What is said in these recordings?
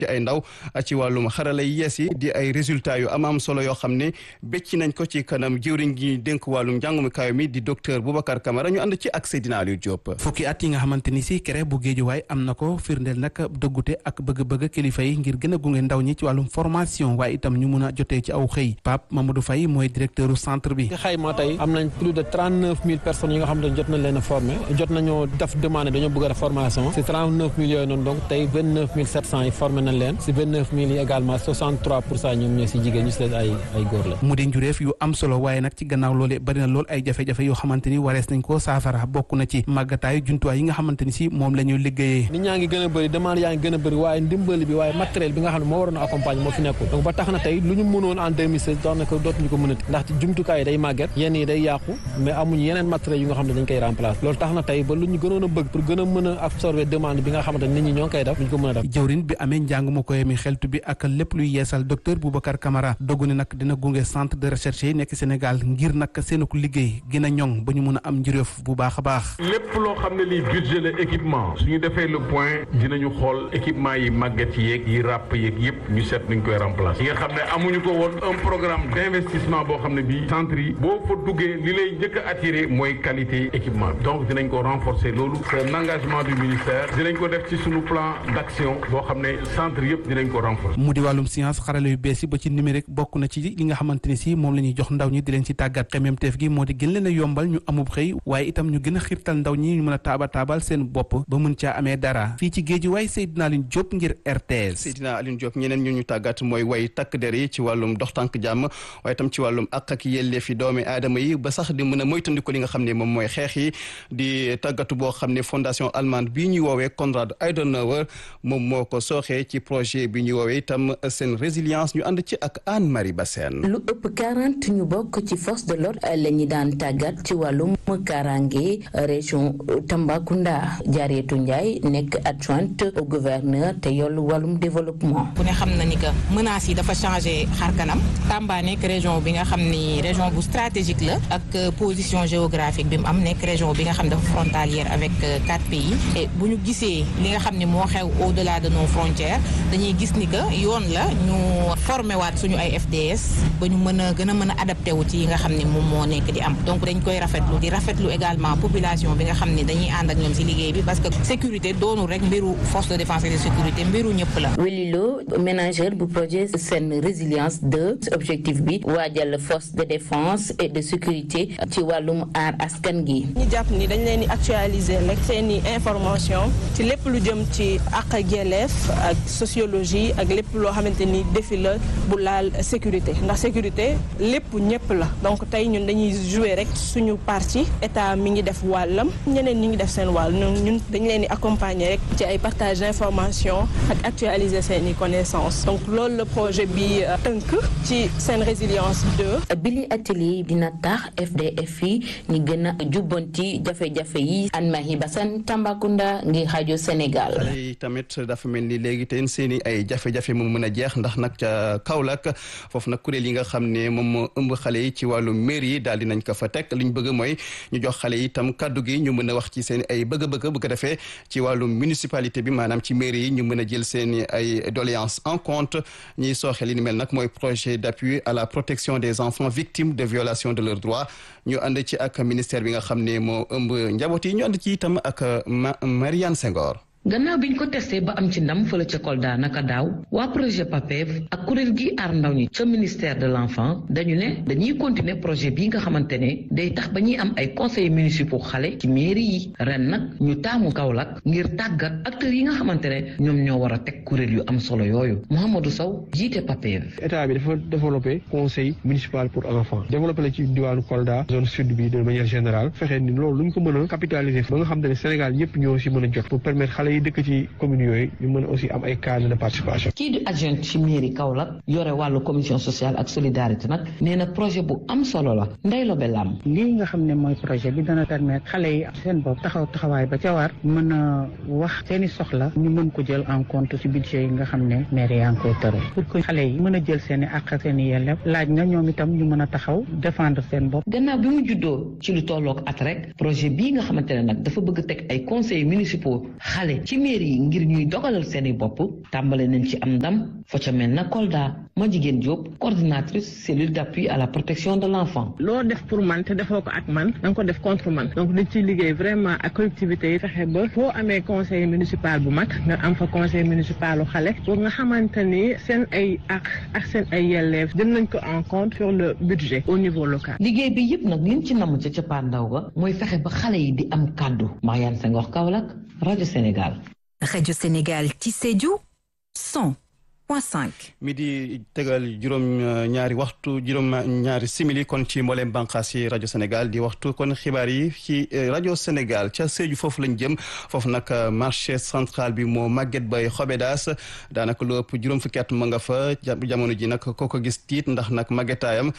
ci ay ndaw ci wàllum xarala yi yees yi di ay résultats yu am am solo yoo xam ne bécc nañ ko ci kanam jëwriñ gi dénk wàllum njàngum kaw mi di docteur Boubacar Camara ñu ànd ci ak Seydina Aliou Diop. fukki at yi nga xamante ni si kere bu géejuwaay am na ko firndeel nag dëggute ak bëgg-bëgg kilifa yi ngir gën a gunge ndaw ñi ci wàllum formation waaye itam ñu mun a jotee ci aw xëy Pape Mamadou Faye mooy directeur centre bi. ci xayma tey am nañ plus de trente neuf mille personnes yi nga xamante ne jot nañ leen a formé jot nañoo def demande dañoo bëgg a formation si trente neuf mille yooyu noonu donc tey vingt neuf mille sept cent yi formé nañ leen si vingt neuf mille yi également soixante trois pour cent ñoom ñoo si jigéen ñu si leen ay ay góor la. mu di njureef yu am solo waaye nag ci gannaaw loolee bari na lool ay jafe-jafe yoo xamante ni warees nañ koo saafara bokk na ci màggataayu jumtuwaay yi nga xamante ni si moom la ñuy liggéeyee. nit ñaa ngi gën a bëri demande yaa ngi gën a bëri waaye ndimbali bi waaye matériel bi nga xam ne moo waroon a accompagner moo fi nekkul donc ba tax na tey lu ñu mënoon en 2016 daanaka dootuñu ko mënati ndaxte jumtukaay yi day màgget yenn yi day yàqu mais amuñu yeneen matériel yu nga xam ne dañ koy remplacer loolu tax na tey ba lu ñu gënoon a bëgg pour gën a mën a absorber demande bi nga xamante ne nit ñi ñoo ngi koy def ñu ko mën a def jëwrin bi amee njàng mu koy mi xeltu bi ak lépp luy yeesal docteur Boubacar Camara dogg ne nag dina gunge centre de recherche yi nekk Sénégal ngir nag seen ko liggéey gën a ñoŋ ba ñu mën a am njuréef bu baax a baax lépp loo xam ne lii budget la équipement suñu defee le point dinañu xool équipement yi màgget yeeg yi ràpp yeeg yëpp ñu seet nuñ koy remplacer yi nga xam ne amuñu ko woon un programme d'investissement boo xam ne bii centre yi boo fa duggee li lay njëkk a attiré mooy qualité équipement donc dinañ ko renforcer loolu c'est un engagement du ministère dinañ ko def ci suñu plan d'action boo xam ne centre yëpp dinañ ko renforcer mu di wàllum science xarala yu bees yi ba ci numérique bokk na ci li nga xamante ni si moom la ñuy jox ndaw ñi di leen ci tàggat xemmeemteef gi moo di gën leen a yombal ñu amub xëy waaye itam ñu gën a xirtal ndaw ñi ñu mën a taaba taabal seen bopp ba mën caa amee dara fii ci géej waay Seydina Alioune Diop ngir RTS Seydina Alioune Diop ñeneen ñu ñu tàggat mooy way takk der yi ci wàllum dox tànk jàmm waaye itam ci wàllum ak ak yelleefi doomi aadama yi ba sax di mën a moytandiku li nga xam ne moom mooy xeex yi di tàggatu boo xam ne fondation allemande bii ñuy woowee Konrad Adenauer moom moo ko sooxee ci projet bi ñuy woowee itam seen résilience ñu ànd ci ak Anne Marie Bassène lu ëpp quarante ñu bokk ci force de l'ordre la ñu daan tàggat ci wàllum kaaraange région Tambacounda Jaareetu Njaay nekk adjointe au gouverneur te yollu wàllum développement ku ne xam na ni que menaces yi dafa changé xar kanam Tamba nekk région bi nga xam ni région bu stratégique la ak position géographique bi mu am nekk région bi nga xam dafa frontalière avec quatre pays et bu ñu gisee li nga xam ni moo xew au delà de nos frontières dañuy gis ni que yoon la ñu formé waat suñu ay FDS ba ñu mën a gën a mën a adapté wu ci yi nga xam ni moom moo nekk di am donc dañ koy rafetlu di rafetlu également population bi nga xam ni dañuy ànd ak ñoom ci liggéey bi parce que sécurité doonul rek mbiru force de défense et de sécurité mbiru ñëpp la. Welilo ménageur bu projet seen résilience 2 objectif bi waajal force de défense et de sécurité ci wàllum aar askan gi. ñu jàpp ni dañ leen di actualiser rek seen i information ci lépp lu jëm ci àq ak yelleef ak sociologie ak lépp loo xamante ni défi la bu laal sécurité ndax sécurité lépp ñëpp la donc tey ñun dañuy jouer rek suñu partie état mi ngi def wàllam ñeneen ñi ngi def seen wàll ñun dañ leen di accompagner rek ci ay partage d'information ak actualiser seen i connaissances donc loolu la projet bi tënk ci seen résilience 2. bili atelier dina tax FDF yi ñu gën a jubbanti jafe-jafe yi Anne-Marie Bassane Tambacounda ngir rajo Sénégal. xale yi tamit dafa mel ni léegi te seen i ay jafe-jafe mu mën a jeex ndax nag ca Kaolack foofu nag kuréel yi nga xam ne moom moo ëmb xale yi ci wàllu mairie yi daal di nañ ko fa teg li ñu bëgg mooy ñu jox xale yi itam kaddu gi ñu mën a wax ci seen ay bëgg-bëgg bu ko defee ci wàllu municipalité bi maanaam ci mairie yi ñu mën a jël seen ay doléances en compte ñiy sooxe li ni mel nag mooy projet d'appui à la protection des enfants victimes de violation de leurs droits ñu ànd ci ak ministère bi nga xam ne moo ëmb njaboot yi ñu ànd ci itam ak Mariane Senghor. gannaaw biñ ko testé ba am ci ndam fële ca Kolda naka daaw waa projet PAPEV ak kuréel gi aar ndaw ñi ca ministère de l'enfant dañu ne dañuy continuer projet bii nga xamante ne day tax ba ñuy am ay conseils municipaux xale ci mairie yi ren nag ñu taamu Kaolack ngir tàggat acteurs yi nga xamante ne ñoom ñoo war a teg kuréel yu am solo yooyu Mouhamadou Sow jiite PAPEV. état bi dafa développé conseil municipal pour enfants développé la ci diwaanu Kolda zone sud bi de manière générale fexe ni loolu lu ñu ko mën a capitaliser ba nga xam ne Sénégal yëpp ñoo si mën a jot pour permettre xale yi dëkk ci communes yooyu ñu mën a aussi am ay cadre de participation. kii di adjoint ci mairie Kaolack yore wàllu commission sociale ak solidarité nag nee na projet bu am solo la Ndeye Lobe Lam. lii nga xam ne mooy projet bi dana permettre xale yi seen bopp taxaw taxawaay ba ca war mën a wax seeni soxla ñu mën ko jël en compte ci budget yi nga xam ne mairie yaa ngi koy tëral pour que xale yi mën a jël seen i àq ak seen i yelleef laaj na ñoom itam ñu mën a taxaw défendre seen bopp. gannaaw bi mu juddoo ci lu tolloog at rek projet bii nga xamante ne nag dafa bëgg teg ay conseils municipaux xale xale ci mairie yi ngir ñuy dogalal seeni bopp tàmbale nañ ci am ndam fa ca mel na Kolda ma jigéen Diop coordinatrice cellule d'appui à la protection de l'enfant loo def pour man te defoo ko ak man da nga ko def contre man donc dañ ciy liggéey vraiment ak collectivités yi fexe ba foo amee conseil municipal bu mag nga am fa conseil municipal u xale pour nga xamante ni seen ay ak ak seen ay yelleef jël nañ ko en compte sur le budget au niveau local liggéey bi yëpp nag liñ ci namm ca cappaandaw ga mooy fexe ba xale yi di am kàddu Mariane Senghor Kaolack rajo Sénégal rajo Sénégal ci Sédhiou 100 mi di tegal juróom ñaari waxtu juróom ñaari simili kon ci mbooleem bànqaas yi rajo Sénégal di waxtu kon xibaar yi ci rajo Sénégal ca Sédhiou foofu lañ jëm foofu nag marché central bi moo màgget bay xobedaas daanaka lu ëpp juróom fukki at ma nga fa jamono ji nag koo ko gis tiit ndax nag màggetaayam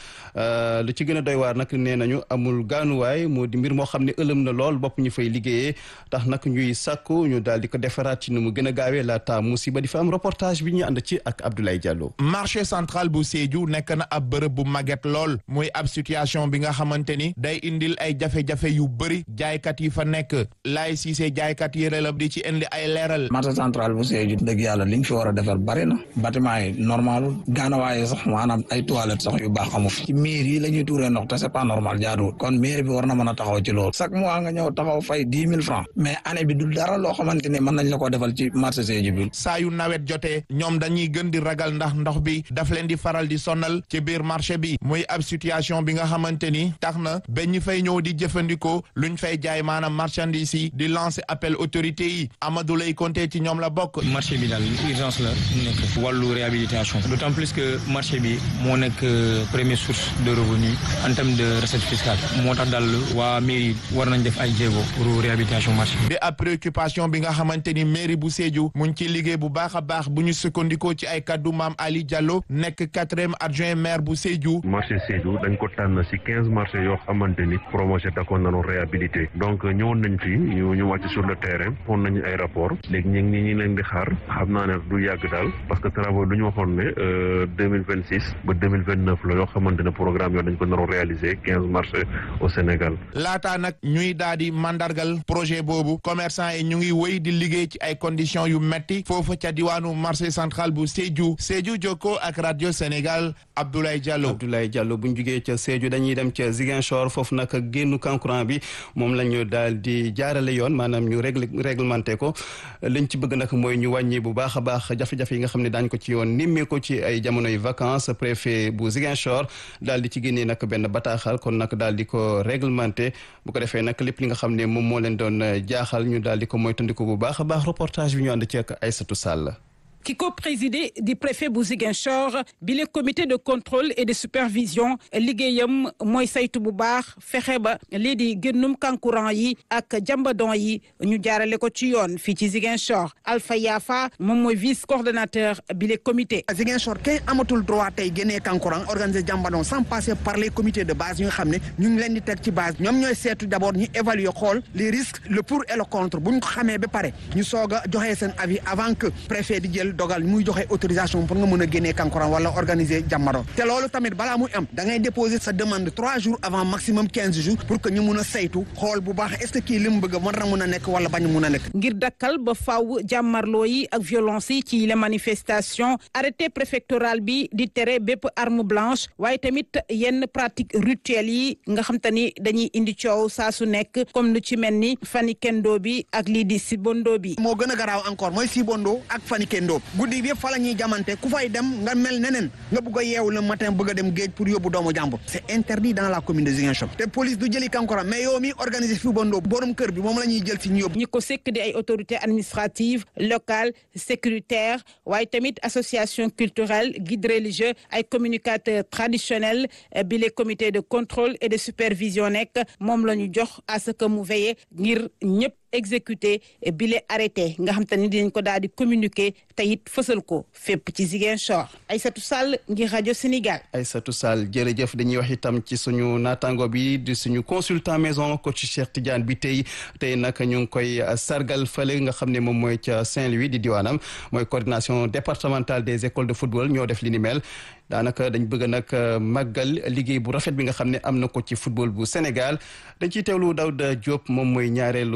lu ci gën a doy waar nag nee nañu amul gaanuwaay moo di mbir moo xam ne ëlëm na lool bopp ñu fay liggéeyee tax nag ñuy sàkku ñu daal di ko defaraat ci nu mu gën a gaawee laata musiba di fa am reportage bi ñu ànd ci ak Abdoulaye Diallo. marché central bu Sédhiou nekk na ab bërëb bu màgget lool muy ab situation bi nga xamante ni day indil ay jafe-jafe yu bëri jaaykat yi fa nekk laay siisee jaaykat yi relab di ci indi ay leeral. marché central bu Sédhiou dëgg yàlla liñ fi war a defar bari na bâtiment yi normal gaanawaaye sax maanaam ay toilettes sax yu baax amu fi ci miir yi la ñuy tuuree ndox te c'est pas normal jaaduwul kon mairie bi war na mën a taxaw ci loolu chaque mois nga ñëw taxaw fay dix mille francs mais année bi du dara loo xamante ni mën nañ la ko defal ci marché Sédhiou bi. saa yu nawet jotee ñoom dañuy gën di ragal ndax ndox bi daf leen di faral di sonal ci biir marché bi muy ab situation bi nga xamante ni tax na ba ñu fay ñëw di jëfandikoo luñ fay jaay maanaam marchandise yi di lancer appel autorité yi Amadou lay compter ci ñoom la bokk. marché bi daal urgence la nekk wàllu réhabilitation d'autant plus que marché bi moo nekk première source de revenu en termes de recette fiscale moo tax daal waa mairie war nañ def ay jéego pour réhabilitation marché bi. di ab préoccupation bi nga xamante ni mairie bu Sédhiou mu ngi ciy liggéey bu baax a baax bu ñu sukkandikoo ci ay kaddu maam Ali Diallo nekk quatrième adjoint maire bu Sédhiou. marché Sédhiou dañ ko tànn ci quinze marchés yoo xamante ni projet da ko nanu réhabilité donc ñëwoon nañ fi ñu ñu wàcc sur le terrain fon nañu ay rapport léegi ñu ngi ñu leen di xaar xam naa ne du yàgg daal parce que travaux du ñu waxoon ne deux mille vingt six ba deux mille vingt neuf la yoo xamante ne programme yoo dañ ko naroon réaliser quinze marchés au Sénégal. laataa nag ñuy daal di mandargal projet boobu commerçant yi ñu ngi wéy di liggéey ci ay conditions yu metti foofu ca diwaanu marché central bu Sédhiou Sédhiou Jokko ak radio Sénégal Abdoulaye Diallo. Abdoulaye Diallo bu ñu jugee ca Sédhiou dañuy dem ca Ziguinchor foofu nag génnu kankurang bi moom la ñu daal di jaarale yoon maanaam ñu réglé réglementé ko liñ ci bëgg nag mooy ñu wàññi bu baax a baax jafe-jafe yi nga xam ne daañ ko ci yoon nimmee ko ci ay jamonoy vacances préfet bu Ziguinchor daal di ci génnee nag benn bataaxal kon nag daal di ko réglementé bu ko defee nag lépp li nga xam ne moom moo leen doon jaaxal ñu daal di ko moytandiku bu baax a baax reportage bi ñu ànd ci ak Aïssatou Sall. ki ko présidé di préfet bu Ziguinchor bi le comité de contrôle et de supervision liggéeyam mooy saytu bu baax fexe ba lii di génnum kankurang yi ak jambadon yi ñu jaarale ko ci yoon fii ci Ziguinchor Alpha Yafa moom mooy vice coordonnateur bi le comité. Ziguinchor kenn amatul droit tey génnee kankurang organiser jambadon sans passer par les comités de base yi nga xam ne ñu ngi leen di teg ci base ñoom ñooy seetu d' abord ñu évaluer xool les risques le pour et le contre bu ñu ko xamee ba pare ñu soog a joxe seen avis avant que préfet di jël. dogal muy joxe autorisation pour nga mën a génnee kankurang wala organiser jàmmaro te loolu tamit balaa muy am da ngay déposer sa demande trois jours avant maximum quinze jours pour que ñu mun a saytu xool bu baax est-ce que kii li mu bëgg war na mun a nekk wala bañ mun a nekk. ngir dakkal ba faaw jàmmarloo yi ak violence yi ci les manifestations arrêté préfectoral bi di tere bépp arme blanche waaye tamit yenn pratique rituelles yi nga xam te ni dañuy indi coow saa su nekk comme lu ci mel ni fanikendo bi ak lii di sibondo bi. moo gën a garaaw encore mooy sibondo ak fanikendo guddi bi yëpp fa la ñuy jamante ku fay dem nga mel neneen nga bëgg a yeewu le matin bëgg a dem géej pour yóbbu doomu jàmbur c'est interdit dans la commune de Ziguinchor te police du jëli kankoram mais yow mi organiser fi bandoo borom kër bi moom la ñuy jël si ñu yóbbu ñi ko sekk di ay autorités administratives locales sécuritaires waaye tamit association culturelle guide religieux ay communicateurs traditionnels bi les comités de contrôle et de supervision nekk moom la ñu jox à ce que mu veille ngir ñëpp exécuté bi le arrêté nga xam te ni dinañ ko daal di communiquer te it fësal ko fépp ci Ziguinchor Aïssatou Sall ngir rajo Sénégal. Aïssatou Sall jërëjëf dañuy wax itam ci suñu naataango bi di suñu consultant maison coach Cheikh Tidiane bi tey tey nag ñu ngi koy sargal fële nga xam ne moom mooy ca Saint-Louis di diwaanam mooy coordination départementale des écoles de football ñoo def li ni mel. daanaka dañ bëgg nag màggal liggéey bu rafet bi nga xam ne am na ko ci football bu Sénégal dañ ciy teewlu Daouda Diop moom mooy ñaareelu njiit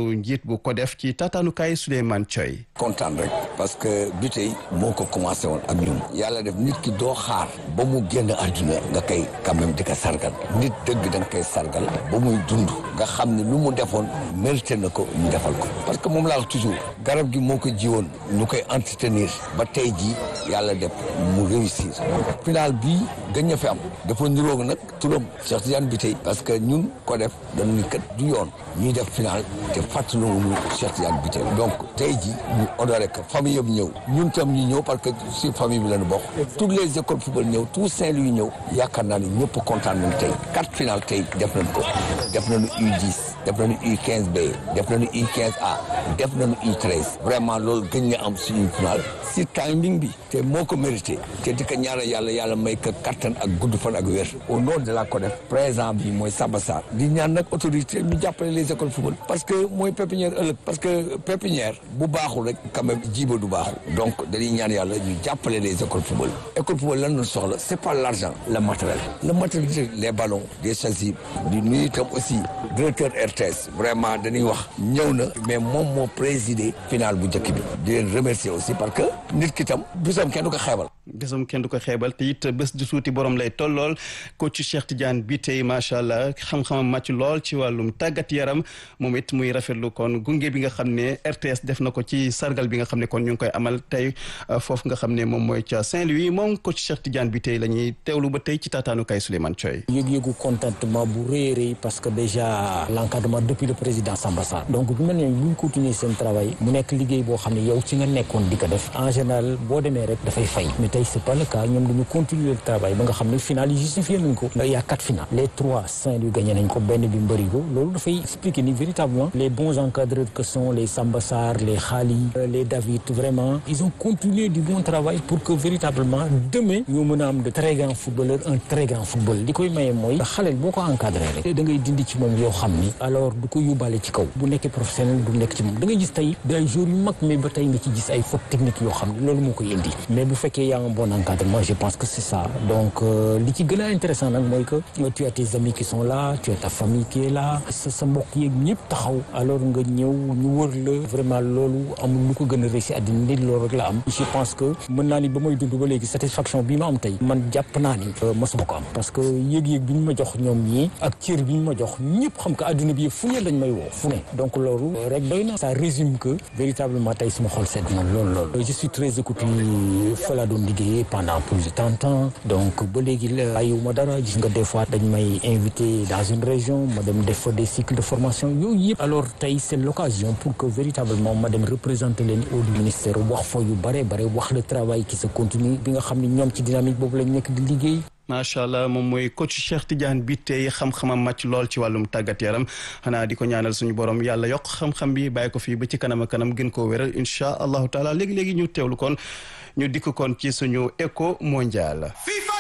bu ko def ci taataanukaay Souleymane Thioy. kontaan rek parce que bi tey moo ko commencé woon ak ñun yàlla def nit ki doo xaar ba mu génn àdduna nga koy quand même di ko sargal nit dëgg da nga koy sargal ba muy dund nga xam ne lu mu defoon mérité na ko ñu defal ko parce que moom laa wax toujours garab gi moo ko jiwoon ñu koy entretenir ba tey jii yàlla def mu réussir final bii gën ña fi am dafa niroog nag turam Cheikh Tidiane bi tey parce que ñun ko def dañu ni kat du yoon ñuy def final te fàttaliwuñu Cheikh Tidiane bi tey donc tey jii ñu honoré que famille yëpp ñëw ñun tam ñu ñëw parce que si famille bi lañu bokk toutes les écoles football ñëw tout Saint-Louis ñëw yaakaar naa ni ñëpp kontaan nañu tey quatre final tey def nañ ko def nañu U10 def nañu U15B def nañu U15A def nañu U13 vraiment loolu gën nga am suñu final si timing bi te moo ko mérité te di ko ñaanal yàlla yàlla may ko kattan ak gudd fan ak wér au nom de la CODEF présent bi mooy Samba Sarr di ñaan nag autorité ñu jàppale les écoles football parce que mooy pépinière ëllëg parce que pépinière bu baaxul rek quand même jiiba du baaxul donc dañuy ñaan yàlla ñu jàppale les écoles football école football lan la soxla c'est pas l'argent le matériel le matériel les ballons des chasubles di nuyu itam aussi directeur RTS vraiment dañuy wax ñëw na mais moom moo présidé final bu njëkk bi di leen remercier aussi parce que nit ki tam bisam kenn du ko xeebal bésam kenn du ko xeebal te it bés du suuti borom lay tollool coach Cheikh Tidiane bi tey macha allah xam-xamam màcc lool ci wàllum tàggat yaram moom it muy rafetlu kon gunge bi nga xam ne RTS def na ko ci sargal bi nga xam ne kon ñu ngi koy amal tey foofu nga xam ne moom mooy ca Saint-Louis moom coach Cheikh Tidiane bi tey la ñuy teewlu ba tey ci taataanukaay Souleymane Thioy. yëg-yëgu contentement bu rëy rëy parce que déjà l'encadrement depuis le président Samba Sarr donc bu mel ne bu ñu continuer seen travail mu nekk liggéey boo xam ne yow ci nga nekkoon di ko def en général boo demee rek dafay fay mais tey c'est pas le cas ñoom dañu continuer le travail ba nga xam ne final yi justifié nañ ko il y a quatre finales les trois Saint-Louis gagné nañ ko benn bi mbërigo loolu dafay expliquer ni véritablement les bons encadreurs que sont les Samba Sarr les Khali les David vraiment ils ont continué du bon travail pour que véritablement demain ñu mën a am de très grands footballeurs un très grand football li koy maye mooy xaleel boo ko encadré rek da ngay dindi ci moom yoo xam ni alors du ko yóbbaale ci kaw bu nekkee professionnel du nekk ci moom da ngay gis tey day joueurs yu mag mais ba tey nga ci gis ay fautes techniques yoo xam ne loolu moo koy indi mais bu fekkee yaa un bon encadrement je pense que c'est ça donc li ci gën a intéressant nag mooy que tu as tes amis qui sont là tu as ta famille qui est là sa sa mbokk yeeg ñëpp taxaw alors nga ñëw ñu wër la vraiment loolu amul lu ko gën a réussi àddina nit loolu rek la am je pense que mën naa ni ba may dund ba léegi satisfaction bi ma am tey man jàpp naa ni mosuma ko am parce que yéeg-yéeg bi ñu ma jox ñoom ñii ak cër bi ñu ma jox ñëpp xam que àdduna bi fu ne lañ may woo fu ne donc loolu rek doy na ça résume que véritablement tey suma xol sedd na loolu loolu je suis très écouté fa laa doon liggéeyee pendant plus de trente ans donc ba léegi bàyyiwuma dara gis nga des fois dañ may invité dans une région ma dem def fa des cycles de formation yooyu yëpp alors tey c'est l'occasion pour que véritablement ma dem représenter leen au ministère wax fa yu bare bare wax le travail qui se continue bi nga xam ne ñoom ci dynamique boobu lañ nekk di liggéey macha allah moom mooy coach Cheikh Tidiane bi tey xam-xamam màcc lool ci wàllum tàggat yaram xanaa di ko ñaanal suñu borom yàlla yokk xam-xam bi bàyyi ko fii ba ci kanam a kanam gën koo wéral incha allahu taala léegi léegi ñu teewlu kon ñu dikk kon ci suñu éco mondial.